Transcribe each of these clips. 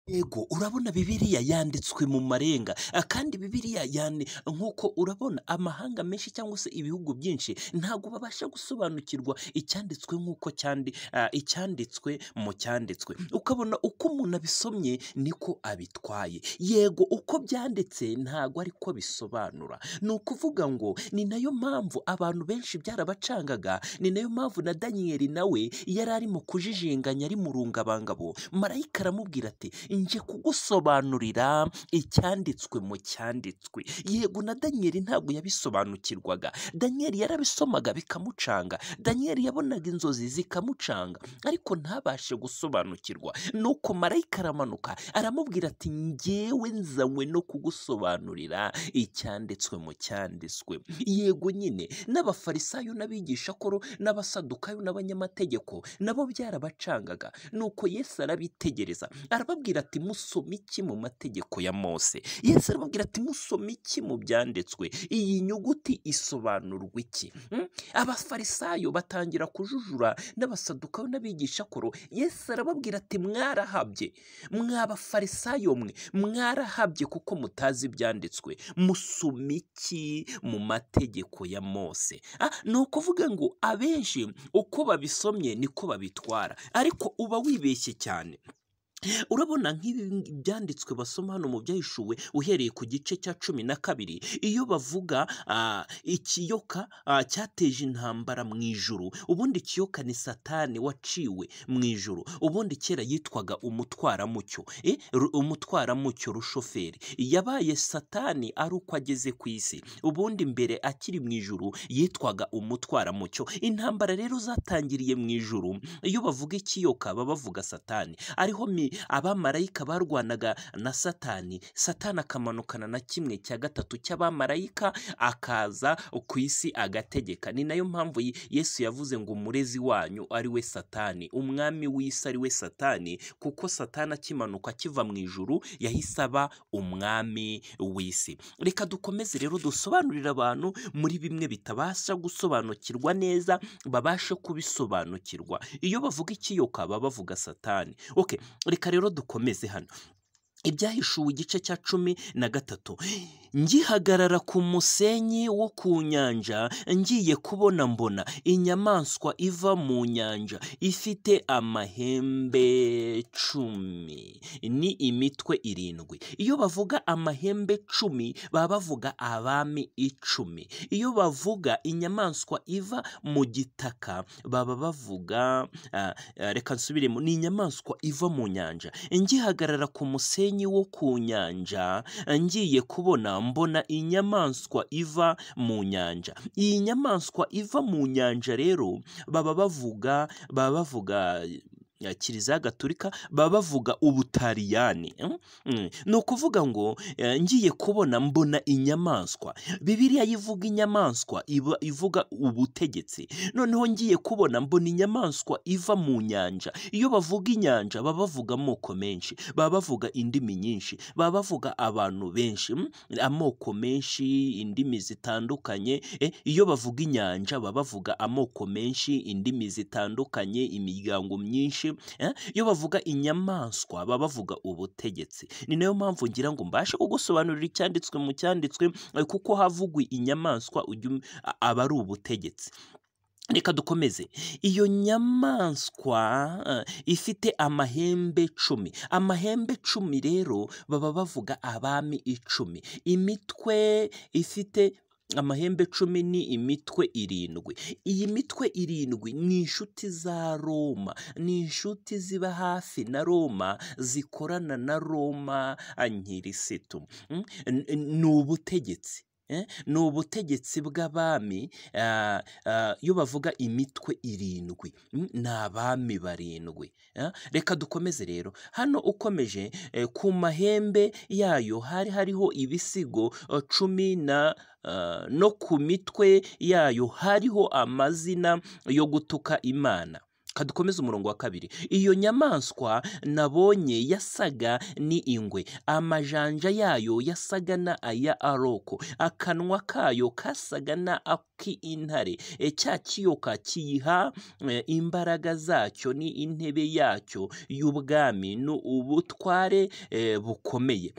Yego urabona bibiliya yanditswe mu marenga kandi bibiliya yane nk'uko urabona amahanga menshi cyangwa se ibihugu byinshi ntabwo babasha gusobanukirwa icyanditswe nk'uko cyandi ah, icyanditswe mu cyanditswe ukabona uko umuntu abisomye niko abitwaye yego uko byanditse ntabwo ariko bisobanura ni ukuvuga ngo ni nayo mpamvu abantu benshi byarabacangaga ni nayo mpamvu na daniyeli nawe yari arimo kujijinganya ari mu rungabangabo marayika aramubwira ati nje kugusobanurira icyanditswe mu cyanditswe yego na daniyeli ntabwo yabisobanukirwaga daniyeli yarabisomaga bikamucanga daniyeli yabonaga inzozi zikamucanga ariko ntabashe gusobanukirwa nuko marayika aramanuka aramubwira ati ngewe nzanywe no kugusobanurira icyanditswe mu cyanditswe yego nyine n'abafarisayo n'abigishakoro n'abasadukayo n'abanyamategeko nabo byarabacangaga nuko yesu arabitegereza arababwira ati musome iki mu mategeko ya mose yesu arababwira ati musome iki mu byanditswe iyi nyuguti isobanurwa iki Mm? abafarisayo batangira kujujura n'abasadukayo n'abigishakoro yesu arababwira ati mwarahabye mwabafarisayo mwe mwarahabye kuko mutazi ibyanditswe musoma iki mu mategeko ya mose Ah, ni ukuvuga ngo abenshi uko babisomye niko babitwara ariko uba wibeshye cyane urabona nk'ibi byanditswe basoma hano mu byahishuwe uhereye ku gice cya cumi na kabiri iyo bavuga ah, ikiyoka ah, cyateje intambara mu ijuru ubundi ikiyoka ni satani waciwe mu ijuru ubundi kera yitwaga umutwaramucyo eh, ru- umutwaramucyo rushoferi yabaye satani ari uko ageze ku isi ubundi mbere akiri mu ijuru yitwaga umutwaramucyo intambara rero zatangiriye mu ijuru iyo bavuga ikiyoka baba bavuga satani ariho mi abamarayika barwanaga na satani satani akamanukana na kimwe cya gatatu cy'abamarayika akaza ku isi agategeka ni nayo mpamvu Ye- yesu yavuze ngo umurezi wanyu ari we satani umwami w'isi ari we satani kuko satani akimanuka akiva mu ijuru yahise aba umwami w'isi reka dukomeze rero dusobanurire abantu muri bimwe bitabasha gusobanukirwa neza babashe kubisobanukirwa iyo bavuga ikiyoka baba bavuga satani okay reka rero dukomeze hano ibyahishuwe igice cya cumi na gatatu ngihagarara ku musenyi wo ku nyanja ngiye kubona mbona inyamaswa iva mu nyanja ifite amahembe cumi ni imitwe irindwi iyo bavuga amahembe cumi baba bavuga abami icumi iyo bavuga inyamaswa iva mu gitaka baba bavuga ah, ah, reka nsubiremo ni inyamaswa iva mu nyanja ngihagarara ku musenyi wo ku nyanja ngiye kubona mbona inyamaswa iva mu nyanja iyi nyamaswa iva mu nyanja rero baba bavuga baba bavuga eh, kiliziya gatulika baba bavuga ubutaliyani mm? Mm. ni ukuvuga ngo eh, ngiye kubona mbona inyamaswa bibiliya yivuga inyamaswa iba ivuga ubutegetsi noneho ngiye kubona mbona inyamaswa iva mu nyanja iyo bavuga inyanja baba bavuga amoko menshi baba bavuga indimi nyinshi baba bavuga abantu benshi mm, amoko menshi indimi zitandukanye eh, iyo bavuga inyanja baba bavuga amoko menshi indimi zitandukanye imiryango myinshi eh, iyo bavuga inyamaswa baba bavuga ubutegetsi ni nayo mpamvu ngira ngo mbashe kugusobanurira icyanditswe mu cyanditswe eh, kuko havugwa inyamaswa ujya um- a- aba ari ubutegetsi reka dukomeze iyo nyamaswa eh, ifite amahembe cumi amahembe cumi rero baba bavuga abami icumi imitwe ifite amahembe cumi ni imitwe irindwi iyi mitwe irindwi ni inshuti za roma ni inshuti ziba hafi na roma zikorana na roma nyirisitu Mm, n- n- ni ubutegetsi eh, ni ubutegetsi bw'abami ah, ah, iyo bavuga imitwe irindwi mm, ni abami barindwi ah, reka dukomeze rero hano ukomeje eh, ku mahembe yayo hari hariho ibisigo eh, cumi na ah, no ku mitwe yayo hariho amazina yo gutuka imana reka dukomeze umurongo wa kabiri iyo nyamaswa nabonye yasaga ni ingwe amajanja yayo yasaga na aya aroko akanwa kayo kasaga na ak'intare E, cya kiyoka kiyiha e, imbaraga zacyo ni intebe yacyo y'ubwami ni ubutware e, bukomeye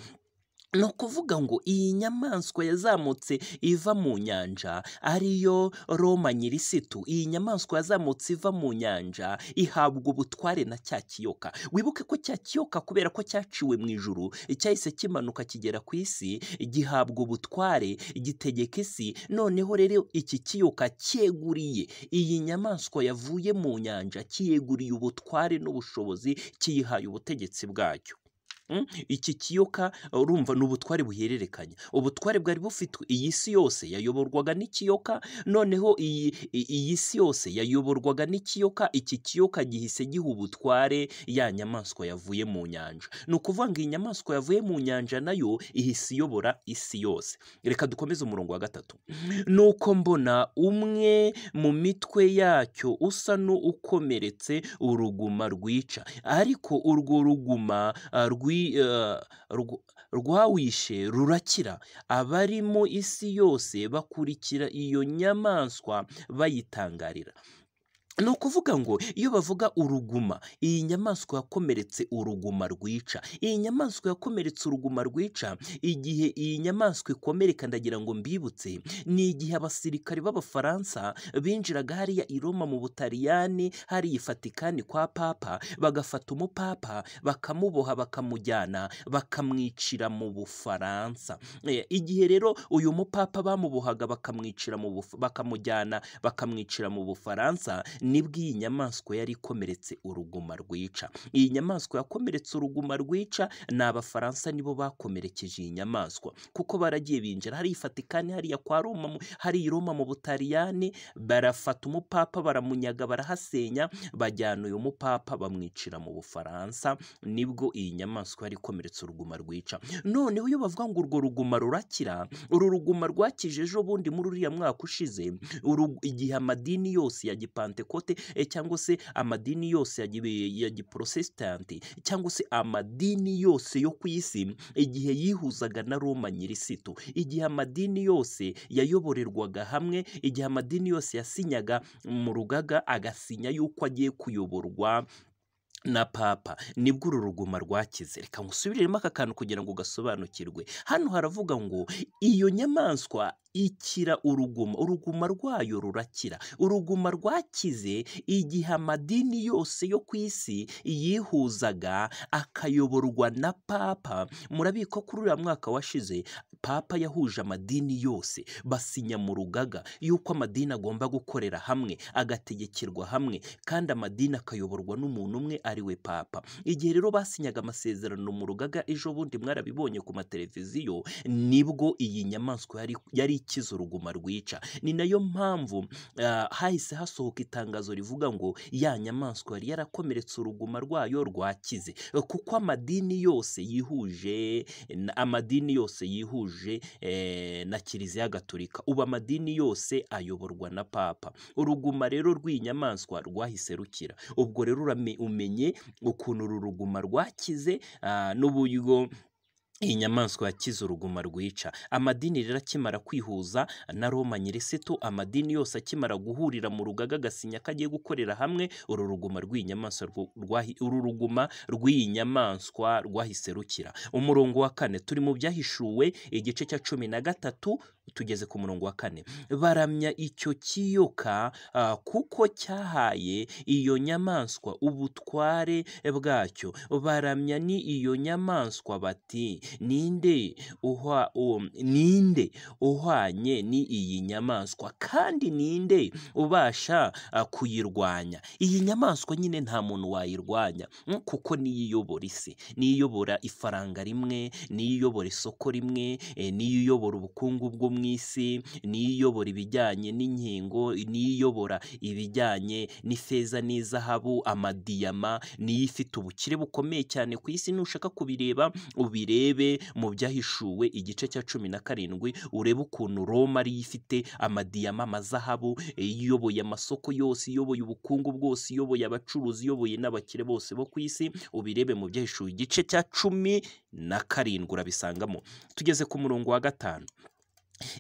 ni ukuvuga ngo iyi nyamaswa yazamutse iva mu nyanja ariyo roma nyirisitu iyi nyamaswa yazamutse iva mu nyanja ihabwa ubutware na cya kiyoka wibuke ko cya kiyoka kubera ko cyaciwe mu ijuru cyahise kimanuka kigera ku isi gihabwa ubutware gitegeka isi noneho rero iki kiyoka cyeguriye iyi nyamaswa yavuye mu nyanja kiyeguriye ubutware n'ubushobozi kiyihaye ubutegetsi bwacyo Mm, iki kiyoka urumva ni ubutware buhererekanya ubutware bwari bufitwe iyi si yose yayoborwaga n'ikiyoka noneho iyi i- iyi si yose yayoborwaga n'ikiyoka iki kiyoka gihise giha ubutware ya nyamaswa yavuye mu nyanja ni ukuvuga ngo iyi nyamaswa yavuye mu nyanja nayo ihise iyobora isi yose reka dukomeze umurongo wa gatatu nuko mbona umwe mu mitwe yacyo usa n'ukomeretse uruguma rwica ariko urwo ruguma ah, rwi- ah, rw- rwawishe rurakira abari mu isi yose bakurikira iyo nyamaswa bayitangarira ni ukuvuga ngo iyo bavuga uruguma iyi nyamaswa yakomeretse uruguma rwica iyi nyamaswa yakomeretse uruguma rwica igihe iyi nyamaswa ikomereka ndagira ngo mbibutse ni igihe abasirikare b'abafaransa binjiraga hariya i roma mu butaliyani hariya i fatikani kwa papa bagafata umupapa bakamuboha bakamujyana bakamwicira mu bufaransa Eh, igihe rero uyu mupapa bamubohaga bakamwicira mu Buf- bakamujyana bakamwicira mu bufaransa nibwo iyi nyamaswa yari ikomeretse uruguma rwica iyi nyamaswa yakomeretse uruguma rwica ni abafaransa nibo bakomerekeje iyi nyamaswa kuko baragiye binjira hari ifatikani hariya kwa roma mu- hari i roma mu butaliyani barafata umupapa baramunyaga barahasenya bajyana uyu mupapa bamwicira mu bufaransa nibwo iyi nyamaswa yari ikomeretse uruguma rwica noneho iyo bavuga ngo urwo ruguma rurakira uru ruguma rwakije ejo bundi muri uriya mwaka ushize uru- igihe amadini yose ya gipantekote eh, cyangwa se amadini yose ya gi- ya giporotesitanti cyangwa se amadini yose yo ku isi igihe yihuzaga na roma nyirisitu igihe amadini yose yayoborerwaga hamwe igihe amadini yose yasinyaga mu rugaga agasinya yuko agiye kuyoborwa na papa nibwo uru ruguma rwakize reka ngusubiremo aka kantu kugira ngo gasobanukirwe hano haravuga ngo iyo nyamaswa ikira uruguma uruguma rwayo rurakira uruguma rwakize igihe amadini yose yo ku isi yihuzaga akayoborwa na papa murabiko kuri uriya mwaka washize papa yahuje amadini yose basinya mu rugaga yuko amadini agomba gukorera hamwe agategekirwa hamwe kandi amadini akayoborwa n'umuntu umwe ari we papa igihe rero basinyaga amasezerano mu rugaga ejo bundi mwarabibonye ku mateleviziyo nibwo iyi nyamaswa yari, yari ikize uruguma rwica ni nayo mpamvu ah, hahise hasohoka itangazo rivuga ngo ya nyamaswa yari yarakomeretse uruguma rwayo rwakize kuko amadini yose yihuje na- amadini yose yihuje eh, na kiliziya gatolika ubu amadini yose ayoborwa na papa uruguma rero rw'iyi nyamaswa rwahise rukira ubwo rero urame- umenye ukuntu uru ruguma rwakize ah, n'uburyo iyi nyamaswa yakize uruguma rwica amadini rero akimara kwihuza na roma nyirisitu amadini yose akimara guhurira mu rugaga agasinya ko agiye gukorera hamwe uru ruguma rw'iyi nyamaswa rwo- rwahi- uru ruguma rw'iyi nyamaswa rwahise rukira umurongo wa kane turi mu byahishuwe igice cya cumi na gatatu tugeze ku murongo wa kane baramya icyo kiyoka ah, kuko cyahaye iyo nyamaswa ubutware bwacyo baramya ni iyo nyamaswa bati ninde uhwa um, ninde uhwanye ni iyi nyamaswa kandi ninde ubasha ah, kuyirwanya iyi nyamaswa nyine nta muntu wayirwanya mm, kuko niyo iyobora isi niyo iyobora ifaranga rimwe niyo iyobora isoko rimwe eh, niyo iyobora ubukungu bw'umwe mu isi niyo iyobora ibijyanye n'inkingo niyo iyobora ibijyanye n'ifeza n'izahabu amadiyama niyo ifite ubukire bukomeye cyane ku isi nushaka kubireba ubirebe mu byahishuwe igice cya cumi na karindwi urebe ukuntu Roma ariyo ifite amadiyama amazahabu iyoboye amasoko yose iyoboye ubukungu bwose iyoboye abacuruzi iyoboye n'abakire bose bo ku isi ubirebe mu byahishuwe igice cya cumi na karindwi urabisangamo tugeze ku murongo wa gatanu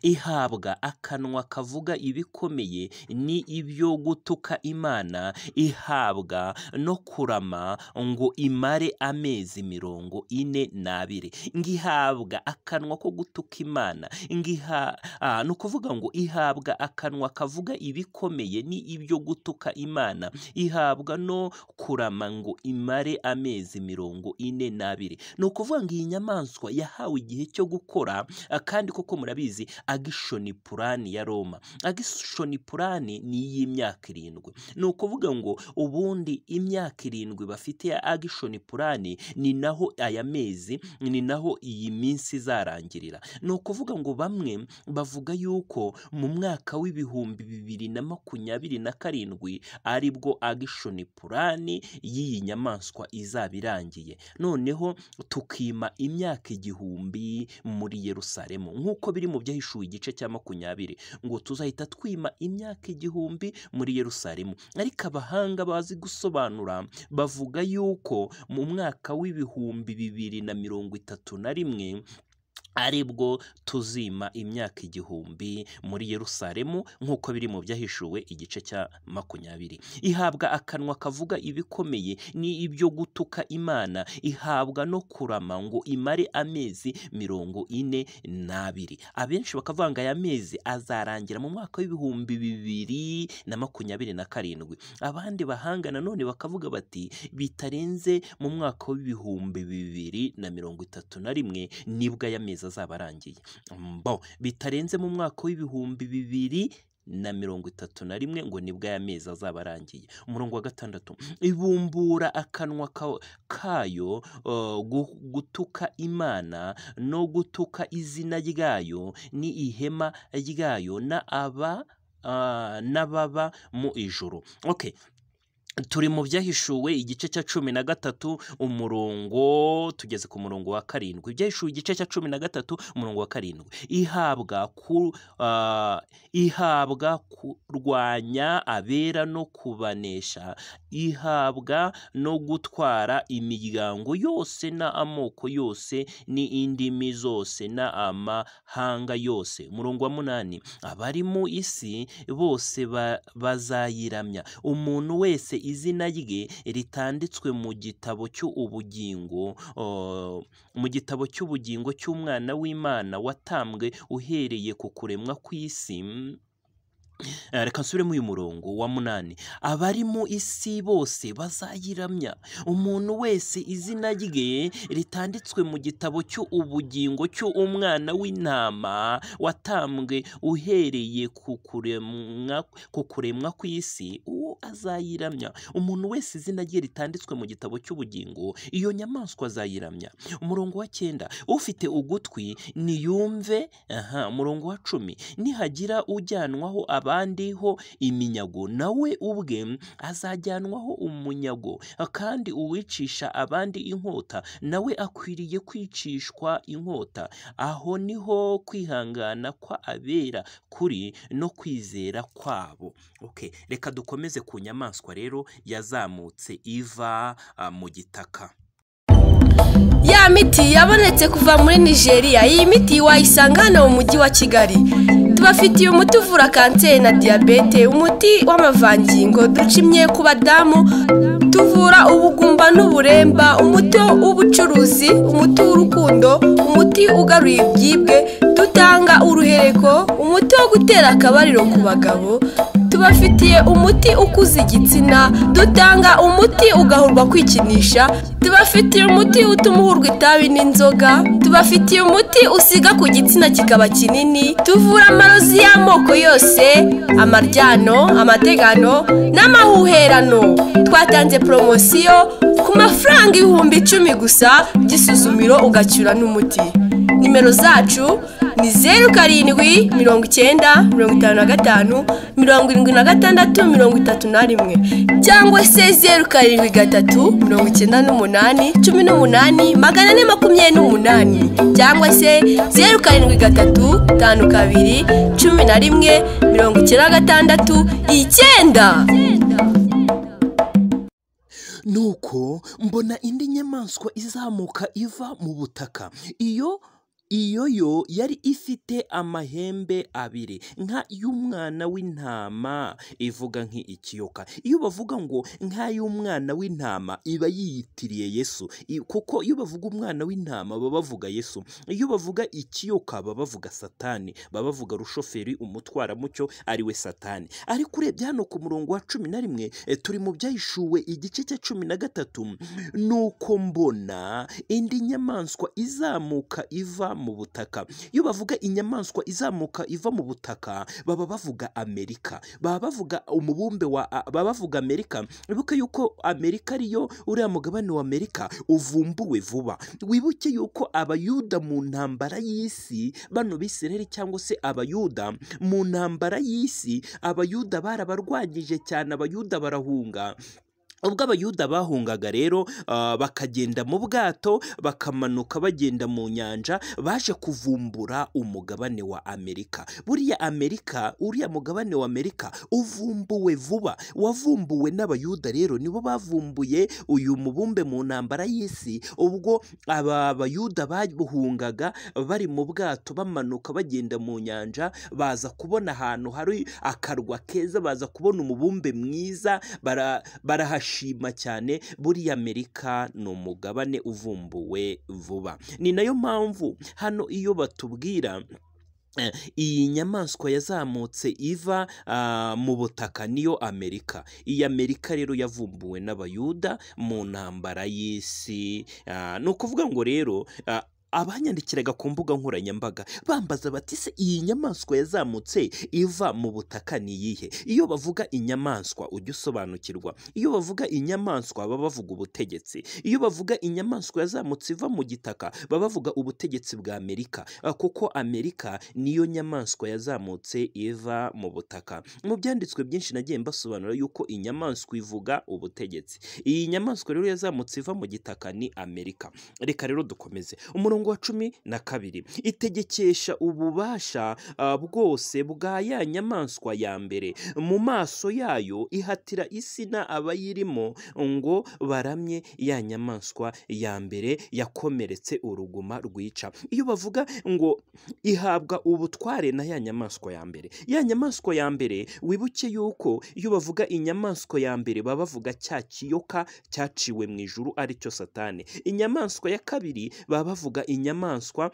ihabwa akanwa kavuga ibikomeye ni ibyo gutuka imana ihabwa no kurama ngo imare amezi mirongo ine n'abiri ngihabwa akanwa ko gutuka imana ngiha ah, ni ukuvuga ngo ihabwa akanwa kavuga ibikomeye ni ibyo gutuka imana ihabwa no kurama ngo imare amezi mirongo ine n'abiri ni ukuvuga ngo iyi nyamaswa yahawe igihe cyo gukora ah, kandi koko murabizi agishoni purani ya roma agishoni purani ni iy'imyaka irindwi ni ukuvuga ngo ubundi imyaka irindwi bafite ya agishoni purani ni naho aya mezi ni naho iyi minsi izarangirira ni ukuvuga ngo bamwe bavuga yuko mu mwaka w'ibihumbi bibiri na makumyabiri na karindwi aribwo agishoni purani y'iyi nyamaswa izaba irangiye noneho tukima imyaka igihumbi muri yerusalemu nk'uko biri mu byahishuwe igice cya makumyabiri ngo tuzahita twima imyaka igihumbi muri yerusalemu ariko abahanga bazi gusobanura bavuga yuko mu mwaka w'ibihumbi bibiri na mirongo itatu na rimwe aribwo tuzima imyaka igihumbi muri yerusalemu nk'uko biri mu byahishuwe igice cya makumyabiri ihabwa akanwa kavuga ibikomeye ni ibyo gutuka imana ihabwa no kurama ngo imare amezi mirongo ine n'abiri abenshi bakavanga aya mezi azarangira mu mwaka w'ibihumbi bibiri na makumyabiri na karindwi abandi bahanga nanone bakavuga bati bitarenze mu mwaka w'ibihumbi bibiri na mirongo itatu na rimwe nibwo aya mezi azaba arangiye mbo bitarenze mu mwaka w'ibihumbi bibiri na mirongo itatu na rimwe ngo nibwo aya mezi azaba arangiye umurongo wa gatandatu ibumbura akanwa ka- kayo uh, gu- gutuka imana no gutuka izina ryayo ni ihema ryayo n'aba ah, n'ababa mu ijuru okay turi mu byahishuwe igice cya cumi na gatatu umurongo tugeze ku murongo wa karindwi ibyahishuwe igice cya cumi na gatatu umurongo wa karindwi ihabwa ku ah, ihabwa kurwanya abera no kubanesha ihabwa no gutwara imiryango yose na amoko yose ni indimi zose na amahanga yose umurongo wa munani abari mu isi bose ba- bazayiramya umuntu wese izina rye ritanditswe mu gitabo cy'ubugingo oh, mu gitabo cy'ubugingo cy'umwana w'imana watambwe uhereye ku kuremwa kw'isi mm, Eh, reka nsubiremo uyu murongo wa munani abari mu isi bose bazayiramya umuntu wese izina rye ritanditswe mu gitabo cy'ubugingo cy'umwana w'intama watambwe uhereye ku kuremwa ku kuremwa kw'isi uwo azayiramya umuntu wese izina rye ritanditswe mu gitabo cy'ubugingo iyo nyamaswa azayiramya umurongo wa cyenda ufite ugutwi niyumve aha umurongo wa cumi nihagira ujyanwaho abandi ho iminyago nawe ubwe azajyanwaho umunyago kandi uwicisha abandi inkota nawe akwiriye kwicishwa inkota aho niho kwihangana kwa abera kuri no kwizera kwabo okay. reka dukomeze ku nyamaswa rero yazamutse iva ah, mu gitaka Ya miti yabonetse kuva muri Nigeria, iyi miti wayisanga hano mu mujyi wa Kigali. Tubafitiye umuti uvura kanseri na diyabete, umuti w'amavangingo ducimye ku badamu, tuvura ubugumba n'uburemba, umuti w'ubucuruzi, umuti w'urukundo, umuti ugaruye ibyibwe, dutanga uruhereko, umuti wo gutera akabariro ku bagabo, tubafitiye umuti ukuza igitsina dutanga umuti ugahurwa kwikinisha tubafitiye umuti utuma uhurwa itabi n'inzoga tubafitiye umuti usiga ku gitsina kikaba kinini tuvura amarozi y'amoko yose amaryano amategano n'amahuherano twatanze poromosiyo ku mafaranga ibihumbi icumi gusa by'isuzumiro ugacyura n'umuti nimero zacu ni zeru karindwi mirongo icyenda mirongo itanu na gatanu mirongo irindwi na gatandatu mirongo itatu na rimwe cyangwa se zeru karindwi gatatu mirongo icyenda n'umunani cumi n'umunani magana ane makumyabiri n'umunani cyangwa se zeru karindwi gatatu tanu kabiri cumi na rimwe mirongo icyenda na gatandatu icyenda nuko mbona indi nyamaswa izamuka iva mu butaka iyo iyo yo yari ifite amahembe abiri nka y'umwana w'intama ivuga nk'ikiyoka iyo bavuga ngo nka y'umwana w'intama iba yiyitiriye yesu I- kuko iyo bavuga umwana w'intama baba bavuga yesu iyo bavuga ikiyoka baba bavuga satani baba bavuga rushoferi umutwaramucyo ari we satani ariko urebye hano ku murongo wa cumi na rimwe eh, turi mu byahishuwe igice cya cumi na gatatu nuko mbona indi nyamaswa izamuka iva mu butaka iyo bavuga inyamaswa izamuka iva mu butaka baba bavuga amerika baba bavuga umubumbe wa a- baba bavuga amerika wibuke yuko amerika ariyo uriya mugabane wa amerika uvumbuwe vuba wibuke yuko abayuda mu ntambara y'isi bano bisiraheli cyangwa se abayuda mu ntambara y'isi abayuda barabarwanyije cyane abayuda barahunga ubwo abayuda bahungaga rero ah, bakagenda mu bwato bakamanuka bagenda mu nyanja baje kuvumbura umugabane wa amerika buriya amerika uriya mugabane wa amerika uvumbuwe vuba wavumbuwe n'abayuda rero nibo bavumbuye uyu mubumbe mu ntambara y'isi ubwo aba bayuda babuhungaga bari mu bwato bamanuka bagenda mu nyanja baza kubona ahantu hari akarwa keza baza kubona umubumbe mwiza bara- barahashima cyane buriya amerika ni umugabane uvumbuwe vuba ni nayo mpamvu hano iyo batubwira Eh, iyi nyamaswa yazamutse iva ah, mu butaka niyo amerika iyi amerika rero yavumbuwe n'abayuda mu ntambara y'isi Ah, ni ukuvuga ngo rero ah, abanyandikiraga ku mbuga nkoranyambaga bambaza bati se iyi nyamaswa yazamutse iva mu butaka ni iyihe iyo bavuga inyamaswa ujya usobanukirwa iyo bavuga inyamaswa baba bavuga ubutegetsi iyo bavuga inyamaswa yazamutse iva mu gitaka baba bavuga ubutegetsi bwa amerika Ah, kuko amerika niyo nyamaswa yazamutse iva mu butaka mu byanditswe byinshi nagiye mbasobanura yuko inyamaswa ivuga ubutegetsi iyi nyamaswa rero yazamutse iva mu gitaka ni amerika reka rero dukomeze umurongo wa cumi na kabiri itegekesha ububasha ah, bwose bwa ya nyamaswa ya mbere mu maso yayo ihatira isina abayirimo ngo baramye ya nyamaswa ya mbere yakomeretse uruguma rwica iyo bavuga ngo ihabwa ubutware na ya nyamaswa ya mbere ya nyamaswa ya mbere wibuke yuko iyo bavuga inyamaswa ya mbere baba bavuga cya kiyoka cyaciwe mu ijuru aricyo satani inyamaswa ya kabiri baba bavuga inyamaswa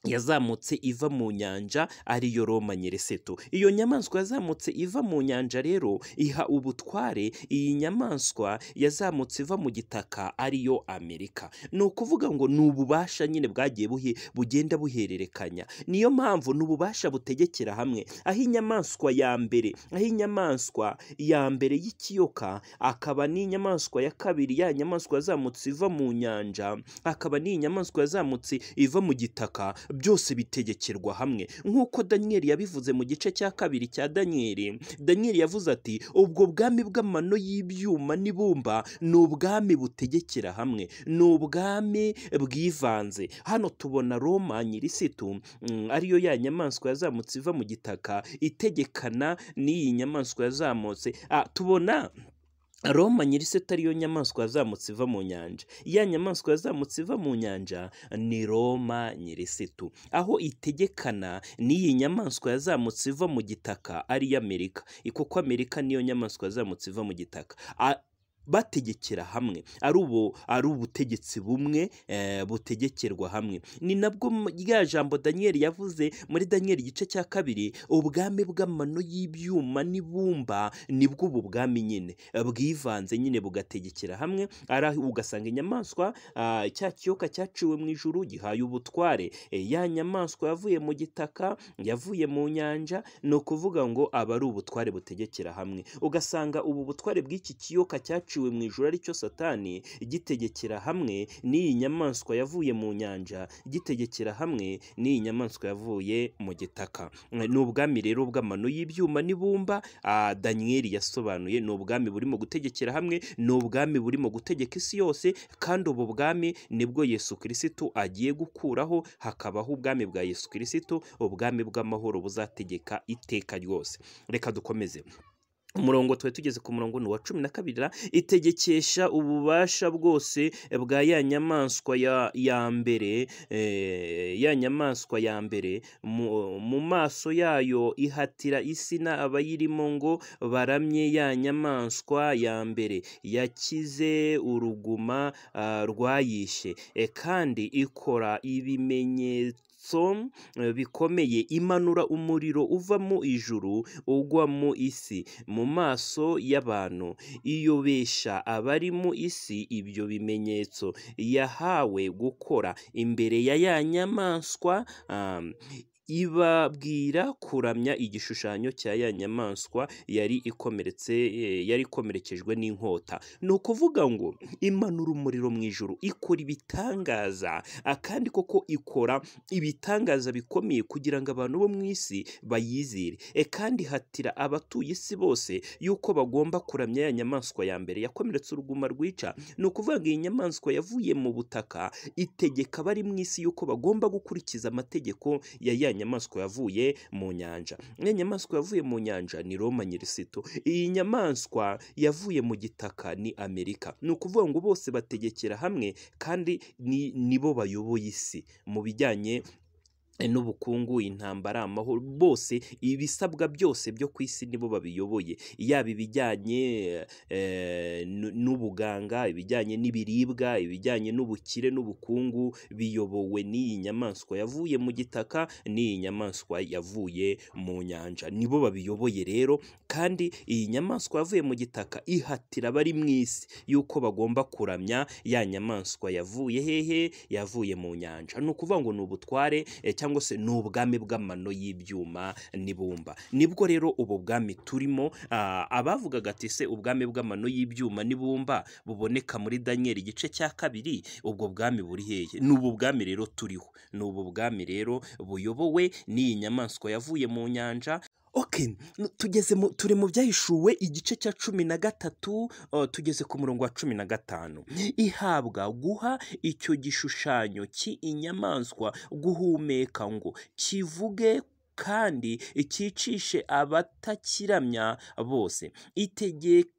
yazamutse iva mu nyanja ariyo roma nyereseto iyo nyamaswa yazamutse iva mu nyanja rero iha ubutware iyi nyamaswa yazamutse iva mu gitaka ariyo amerika ni ukuvuga ngo ni ububasha nyine bwagiye buhe bugenda buhererekanya niyo mpamvu ni ububasha butegekera hamwe aho inyamaswa ya mbere aho inyamaswa ya mbere y'ikiyoka akaba n'inyamaswa ya kabiri ya nyamaswa yazamutse iva mu nyanja akaba n'inyamaswa yazamutse iva mu gitaka byose bitegekerwa hamwe nk'uko daniyeli yabivuze mu gice cya kabiri cya daniyeli daniyeli yavuze ati ubwo bwami bw'amano y'ibyuma n'ibumba ni ubwami butegekera hamwe ni ubwami bwivanze hano tubona roma nyirisitu mm, ariyo ya nyamaswa yazamutse iva mu gitaka itegekana n'iyi nyamaswa yazamutse Ah, tubona Roma nyir'iseta ariyo nyamaswa yazamutse iva mu nyanja. Ya nyamaswa yazamutse iva mu nyanja ni Roma nyir'isitu. Aho itegekana n'iyi nyamaswa yazamutse iva mu gitaka ari Amerika. I- Kuko Amerika niyo nyamaswa yazamutse iva mu gitaka. A- bategekera hamwe ari ubu ari ubutegetsi bumwe eh, butegekerwa hamwe ni nabwo mu- rya jambo daniyeli yavuze muri daniyeli igice cya kabiri ubwami bw'amano y'ibyuma n'ibumba nibwo ubu bwami nyine eh, bwivanze nyine bugategekera hamwe ari aho ugasanga inyamaswa ah, cya kiyoka cyaciwe mu ijuru gihaye ubutware Eh, ya nyamaswa yavuye mu gitaka yavuye mu nyanja ni ukuvuga ngo aba ari ubutware butegekera hamwe ugasanga ubu butware bw'iki kiyoka cyaciwe cyaciwe mu ijoro ari cyo satani gitegekera hamwe n'iyi nyamaswa yavuye mu nyanja gitegekera hamwe n'iyi nyamaswa yavuye mu gitaka ni ubwami rero bw'amano y'ibyuma n'ibumba ah, daniyeli yasobanuye ni ubwami burimo gutegekera hamwe ni ubwami burimo gutegeka isi yose kandi ubu bwami nibwo yesu kirisitu agiye gukuraho hakabaho ubwami bwa yesu kirisitu ubwami bw'amahoro buzategeka iteka ryose reka dukomeze umurongo twari tugeze ku murongo ni uwa cumi na kabiri ra, itegekesha ububasha bwose bwa ya nyamaswa ya, ya mbere eh, ya nyamaswa ya mbere mu, mu maso yayo ihatira isi na abayirimo ngo baramye ya nyamaswa ya mbere yakize uruguma ah, rwayishe Eh, kandi ikora ibimenyetso eh, bikomeye imanura umuriro uva mu ijuru ugwa mu isi mu maso y'abantu iyobesha abari mu isi ibyo bimenyetso yahawe gukora imbere ya ya nyamaswa um, ibabwira kuramya igishushanyo cya ya nyamaswa yari ikomeretse eh, yari ikomerekejwe n'inkota ni ukuvuga ngo imanura umuriro mu ijuru ikora ibitangaza akandi koko ikora ibitangaza bikomeye kugira ngo abantu bo mu isi bayizire E, kandi hatira abatuye isi bose yuko bagomba kuramya ya nyamaswa ya mbere yakomeretse uruguma rwica ni ukuvuga ngo iyi nyamaswa yavuye mu butaka itegeka abari mu isi yuko bagomba gukurikiza amategeko ya ya nyamaswa yavuye mu nyanja ya nyamaswa yavuye mu nyanja ni roma nyirisito iyi nyamaswa yavuye mu gitaka ni amerika ni ukuvuga ngo bose bategekera hamwe kandi ni- nibo bayoboye isi mu bijyanye eh, n'ubukungu intambara amahoro bose ibisabwa byose byo ku isi nibo babiyoboye yaba ibijyanye eh, n- n'ubuganga ibijyanye n'ibiribwa ibijyanye n'ubukire n'ubukungu biyobowe n'iyi nyamaswa yavuye mu gitaka n'iyi nyamaswa yavuye mu nyanja nibo babiyoboye rero kandi iyi nyamaswa yavuye mu gitaka ihatira abari mu isi yuko bagomba kuramya ya nyamaswa yavuye hehe yavuye mu nyanja ni ukuvuga ngo ni ubutware eh, cyangwa se ni ubwami bw'amano y'ibyuma n'ibumba nibwo rero ubu bwami turimo ah, abavugaga ati se ubwami bw'amano y'ibyuma n'ibumba buboneka muri daniyeli igice cya kabiri ubwo bwami buri hehe ni ubu bwami rero turiho ni ubu bwami rero buyobowe n'iyi nyamaswa yavuye mu nyanja ok nu- tugeze mu turi mu byahishuwe igice cya cumi na gatatu uh, tugeze ku murongo wa cumi na gatanu ihabwa guha icyo gishushanyo cy'inyamaswa guhumeka ngo kivuge kandi cyicishe abatakiramya bose itegeka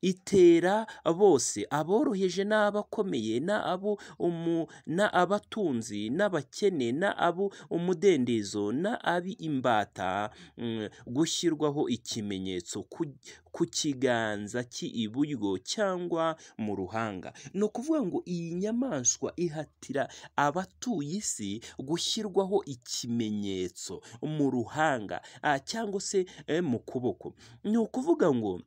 itera bose aboroheje n'abakomeye n'abo umu n'abatunzi n'abakene n'abo umudendezo n'abi imbata mm, gushyirwaho ikimenyetso ku, ku kiganza cy'iburyo cyangwa mu ruhanga ni ukuvuga ngo iyi nyamaswa ihatira abatuye isi gushyirwaho ikimenyetso mu ruhanga ah, cyangwa se eh, mu kuboko ni ukuvuga ngo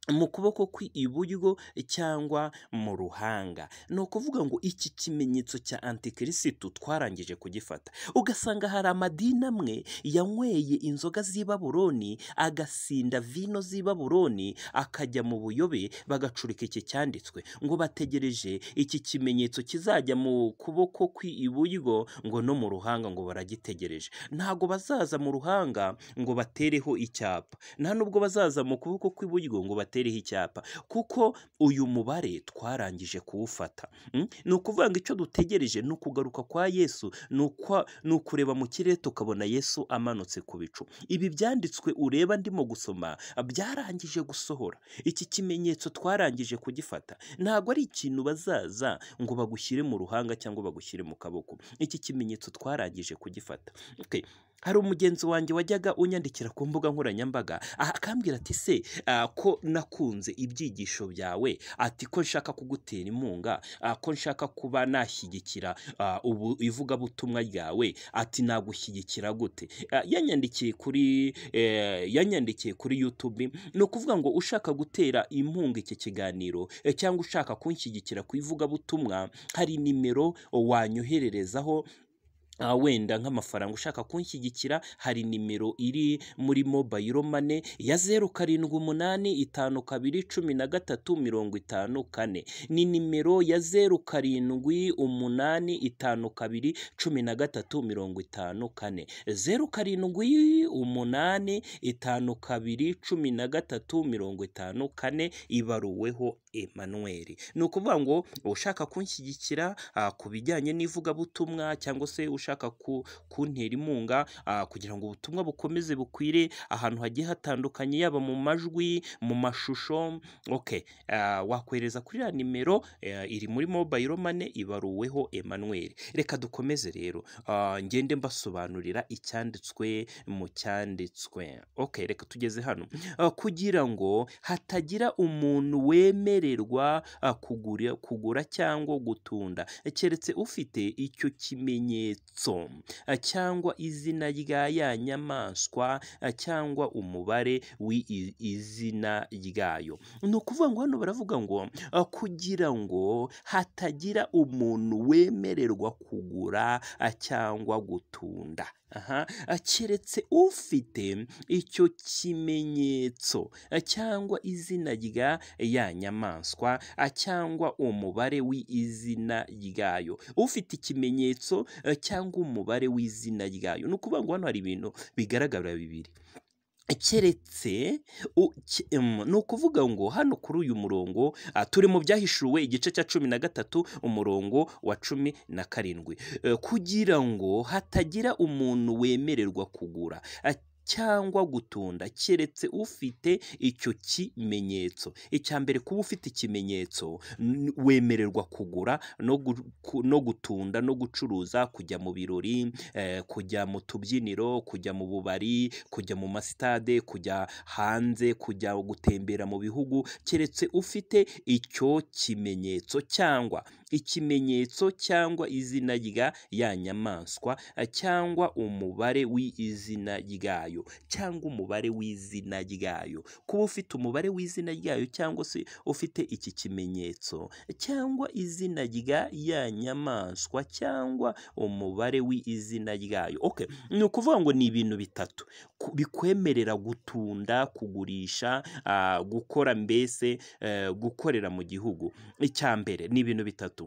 mu kuboko kw'iburyo cyangwa mu ruhanga ni ukuvuga ngo iki kimenyetso cya antikirisitu twarangije kugifata ugasanga hari amadini amwe yanyweye inzoga z'i baburoni agasinda vino z'i baburoni akajya mu buyobe bagacurika iki cyanditswe ngo bategereje iki kimenyetso kizajya mu kuboko kw'iburyo ngo no mu ruhanga ngo baragitegereje ntabwo bazaza mu ruhanga ngo batereho icyapa nta nubwo bazaza mu kuboko kw'iburyo ngo batereho icyapa kuko uyu mubare twarangije kuwufata Mm? ni ukuvuga ngo icyo dutegereje ni ukugaruka kwa yesu ni ukwa- ni ukureba mu kirere tukabona yesu amanutse ku bicu ibi byanditswe ureba ndimo gusoma byarangije gusohora iki kimenyetso twarangije kugifata ntabwo ari ikintu bazaza ngo bagushyire mu ruhanga cyangwa bagushyire mu kaboko iki kimenyetso twarangije kugifata Okay. hari umugenzi wanjye wajyaga unyandikira ku mbuga nkoranyambaga ah, akambwira ati se ah, ko nakunze ibyigisho byawe ati ko nshaka kugutera inkunga ah, ko nshaka kuba nashyigikira ah, ubu ivugabutumwa ryawe ati nagushyigikira gute Ah, yanyandikiye kuri eh, yanyandikiye kuri youtube ni ukuvuga ngo ushaka gutera inkunga iki kiganiro eh, cyangwa ushaka kunshyigikira ku ivugabutumwa hari nimero wanyohererezaho Ah, wenda nk'amafaranga ushaka kunshyigikira hari nimero iri muri mobayiro mane ya zeru karindwi umunani itanu kabiri cumi na gatatu mirongo itanu kane ni nimero ya zeru karindwi umunani itanu kabiri cumi na gatatu mirongo itanu kane zeru karindwi umunani itanu kabiri cumi na gatatu mirongo itanu kane ibaruweho Emmanuel ni ukuvuga ngo ushaka kunshyigikira ah, ku bijyanye n'ivugabutumwa cyangwa se ushaka ku- kuntera inkunga ah, kugira ngo ubutumwa bukomeze bukwire ahantu hagiye hatandukanye yaba mu majwi mu mashusho okay ah, wakohereza kuri ya nimero eh, iri muri mobile money ibaruweho Emmanuel reka dukomeze rero ah, ngende mbasobanurira icyanditswe mu cyanditswe okay reka tugeze hano Ah, kugira ngo hatagira umuntu wemererwa ah, kugura kugura cyangwa gutunda eh, keretse ufite icyo kimenyetso ah, cyangwa izina rya ya nyamaswa ah, cyangwa umubare w'izina ryayo ni ukuvuga ngo hano baravuga ngo ah, kugira ngo hatagira umuntu wemererwa kugura ah, cyangwa gutunda aha ah, keretse ufite icyo kimenyetso eh, cyangwa izina rya ya nyamaswa eh, cyangwa umubare w'izina ryayo ufite ikimenyetso eh, cyangwa umubare w'izina ryayo ni ukuvuga ngo hano hari ibintu bigaragara bibiri keretse u- ke- em, ni ukuvuga ngo hano kuri uyu murongo ah, turi mu byahishuwe igice cya cumi na gatatu umurongo wa cumi na karindwi Eh, kugira ngo hatagira umuntu wemererwa kugura ah, cyangwa gutunda keretse ufite icyo kimenyetso icya mbere kuba ufite ikimenyetso n- wemererwa kugura no gu- ku- no gutunda no gucuruza kujya mu birori eh, kujya mu tubyiniro kujya mu bubari kujya mu masitade kujya hanze kujya gutembera mu bihugu keretse ufite icyo kimenyetso cyangwa ikimenyetso cyangwa izina rya ya nyamaswa eh, cyangwa umubare w'izina ryayo cyangwa umubare w'izina ryayo kuba ufite umubare w'izina ryayo cyangwa se ufite iki kimenyetso cyangwa izina rya ya nyamaswa cyangwa umubare w'izina ryayo okay ni ukuvuga ngo ni ibintu bitatu ku- bikwemerera gutunda kugurisha ah, gukora mbese eh, gukorera mu gihugu icya mbere ni ibintu bitatu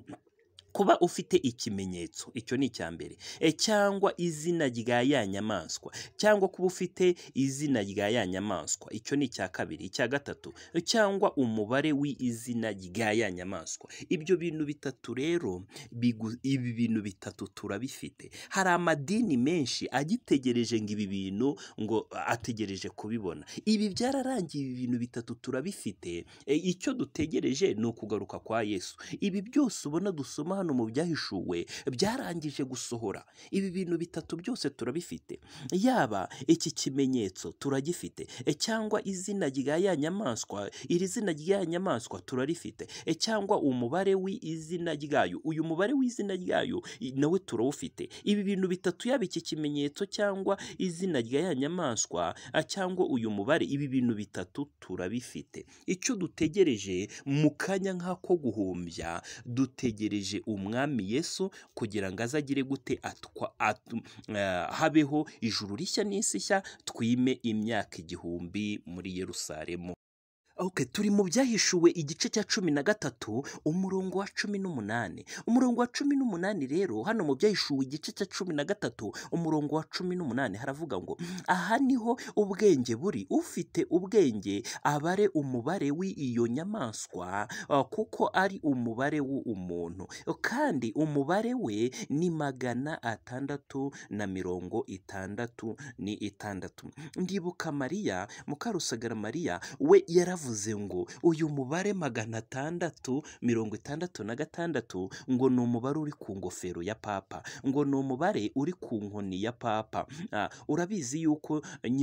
kuba ufite ikimenyetso icyo ni icya mbere e, cyangwa izina rya ya nyamaswa cyangwa kuba ufite izina rya ya nyamaswa icyo ni icya kabiri icya gatatu cyangwa umubare w'izina rya ya nyamaswa ibyo bintu bitatu rero bigu- ibi bintu bitatu turabifite hari amadini menshi agitegereje ngo ibi bintu ngo ategereje kubibona ibi byararangiye ibi bintu bitatu turabifite E, icyo dutegereje ni ukugaruka kwa yesu ibi byose ubona dusoma hano mu byahishuwe byarangije gusohora ibi bintu bitatu byose turabifite yaba iki kimenyetso turagifite e, cyangwa izina rya ya nyamaswa iri zina rya nyamaswa turarifite e, cyangwa umubare w'izina ryayo uyu mubare w'izina ryayo i- nawe turawufite ibi bintu bitatu yaba iki kimenyetso cyangwa izina rya ya nyamaswa a, cyangwa uyu mubare ibi bintu bitatu turabifite icyo dutegereje mu kanya nk'ako guhumbya dutegereje umwami yesu kugira ngo azagire gute atwa atu- eh, habeho ijuru rishya n'isi nshya twime imyaka igihumbi muri yerusalemu Okay, turi mu byahishuwe igice cya cumi na gatatu umurongo wa cumi n'umunani umurongo wa cumi n'umunani rero hano mu byahishuwe igice cya cumi na gatatu umurongo wa cumi n'umunani haravuga ngo aha niho ubwenge buri ufite ubwenge abare umubare w'iyo nyamaswa uh, kuko ari umubare w'umuntu kandi umubare we ni magana atandatu na mirongo itandatu ni itandatu ndibuka mariya mukarusagara mariya we yaravuze ngo uyu mubare magana atandatu mirongo itandatu na gatandatu ngo ni umubare uri ku ngofero ya papa ngo ni umubare uri ku nkoni ya papa Ah, urabizi yuko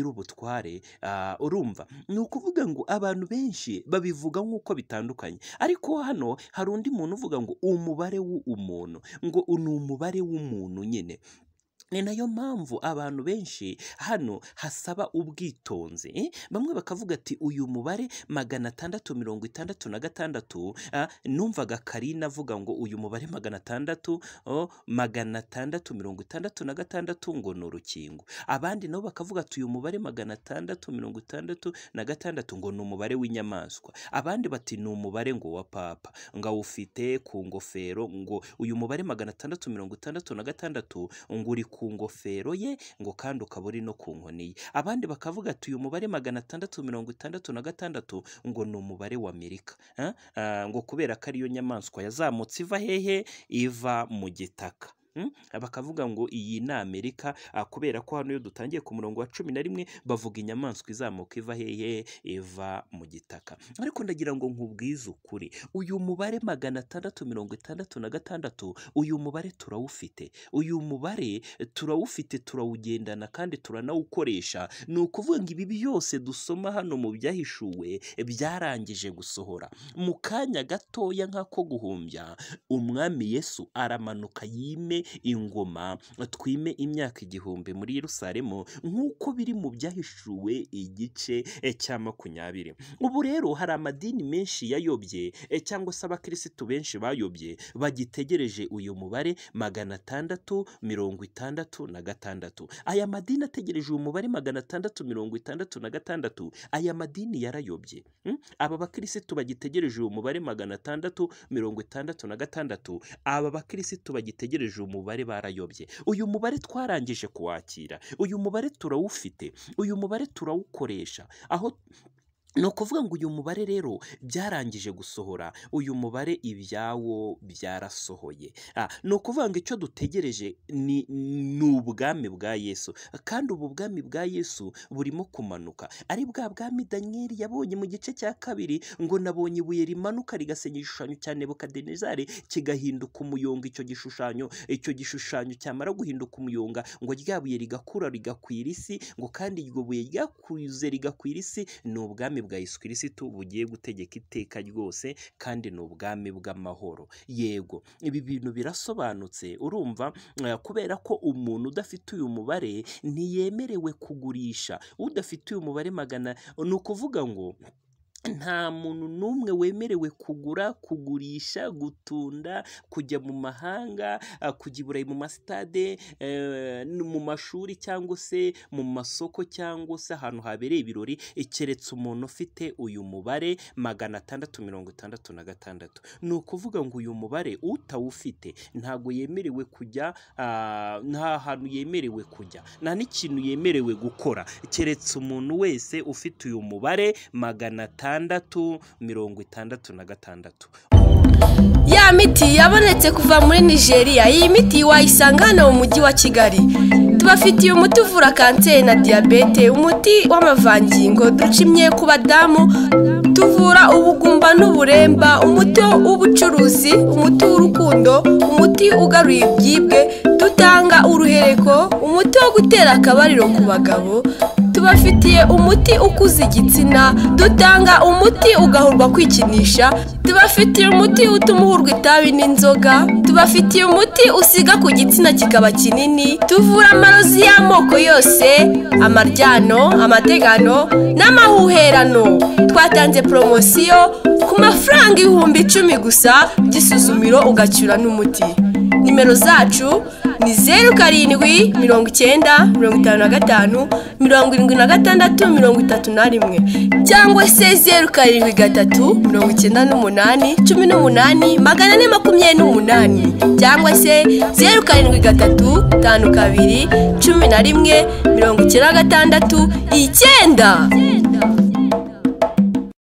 nyir'ubutware ah, urumva ni ukuvuga ngo abantu benshi babivuga nk'uko bitandukanye ariko hano hari undi muntu uvuga ngo umubare w'umuntu ngo ni umubare w'umuntu nyine ni nayo mpamvu abantu benshi hano hasaba ubwitonzi eh? bamwe bakavuga ati uyu mubare magana atandatu mirongo itandatu na gatandatu ah, numvaga karina avuga ngo uyu mubare magana atandatu oh, magana atandatu mirongo itandatu na gatandatu ngo ni urukingo abandi nabo bakavuga ati uyu mubare magana atandatu mirongo itandatu na gatandatu ngo ni umubare w'inyamaswa abandi bati ni umubare ngo wa papa ngo awufite ku ngofero ngo uyu mubare magana atandatu mirongo itandatu na gatandatu ngo uri ku ngofero ye ngo kandi ukaba uri no ku nkoni ye abandi bakavuga ati uyu mubare magana atandatu mirongo itandatu na gatandatu ngo ni umubare wa amerika Ah, ah, ngo kubera ko ariyo nyamaswa yazamutse iva hehe iva mu gitaka Mm? bakavuga ngo iyi ni amerika ah, kubera ko hano iyo dutangiye ku murongo wa cumi na rimwe bavuga inyamaswa izamuka iva hehe iva mu gitaka ariko ndagira ngo nkubwize ukuri uyu mubare magana atandatu mirongo itandatu na gatandatu uyu mubare turawufite uyu mubare turawufite turawugendana kandi turanawukoresha ni ukuvuga ngo ibi byose dusoma hano mu byahishuwe byarangije gusohora mu kanya gatoya nk'ako guhumbya umwami yesu aramanuka yime ingoma twime imyaka igihumbi muri yerusalemu nk'uko biri mu byahishuwe igice eh, cya makumyabiri ubu rero hari amadini menshi yayobye eh, cyangwa se abakirisitu benshi bayobye bagitegereje uyu mubare magana atandatu mirongo itandatu na gatandatu aya madini ategereje uyu mubare magana atandatu mirongo itandatu na gatandatu aya madini yarayobye Mm? aba bakirisitu bagitegereje uyu mubare magana atandatu mirongo itandatu na gatandatu aba bakirisitu bagitegereje uyu mubare barayobye uyu mubare twarangije kuwakira uyu mubare turawufite uyu mubare turawukoresha aho ni ukuvuga ngo uyu mubare rero byarangije gusohora uyu mubare ibyawo byarasohoye Ah, ni ukuvuga ngo icyo dutegereje ni ni ubwami bwa yesu kandi ubu bwami bwa yesu burimo kumanuka ari bwa bwami daniyeli yabonye mu gice cya kabiri ngo nabonye ibuye rimanuka rigasenya igishushanyo cya nebukadenezari kigahinduka umuyonga icyo gishushanyo icyo gishushanyo cyamara guhinduka umuyonga ngo rya buye rigakura rigakwira isi ngo kandi iryo buye ryakuze rigakwira isi ni ubwami bwa Yesu kirisitu bugiye gutegeka iteka ryose kandi ni ubwami bw'amahoro yego ibi bintu birasobanutse urumva eh, kubera ko umuntu udafite uyu mubare ntiyemerewe kugurisha udafite uyu mubare magana ni ukuvuga ngo nta muntu n'umwe wemerewe kugura kugurisha gutunda kujya mu mahanga ah, kujya i burayi mu masitade eh, n- mu mashuri cyangwa se mu masoko cyangwa se ahantu habereye ibirori eh, keretse umuntu ufite uyu mubare magana atandatu mirongo itandatu na gatandatu ni ukuvuga ngo uyu mubare utawufite ntabwo yemerewe kujya ah, nta hantu yemerewe kujya nta n'ikintu yemerewe gukora keretse umuntu wese ufite uyu mubare magana atandatu mirongo itandatu na gatandatu Ya miti yabonetse kuva muri Nigeria, iyi miti wayisanga hano mu mujyi wa Kigali. Tubafitiye umuti uvura kanseri na diyabete, umuti w'amavangingo ducimye ku badamu, tuvura ubugumba n'uburemba, umuti w'ubucuruzi, umuti w'urukundo, umuti ugaruye ibyibwe, dutanga uruhereko, umuti wo gutera akabariro ku bagabo, tubafitiye umuti ukuza igitsina, dutanga umuti ugahurwa kwikinisha, tubafitiye umuti utuma uhurwa itabi n'inzoga, tubafitiye umuti usiga ku gitsina kikaba kinini, tuvura amarozi y'amoko yose, amaryano, amategano n'amahuherano. Twatanze poromosiyo ku mafaranga ibihumbi icumi gusa, igisuzumiro ugacyura n'umuti. nimero zacu ni zeru karindwi mirongo icyenda mirongo itanu na gatanu mirongo irindwi na gatandatu mirongo itatu na rimwe cyangwa se zeru karindwi gatatu mirongo icyenda n'umunani cumi n'umunani magana ane makumyabiri n'umunani cyangwa se zeru karindwi gatatu tanu kabiri cumi na rimwe mirongo icyenda na gatandatu icyenda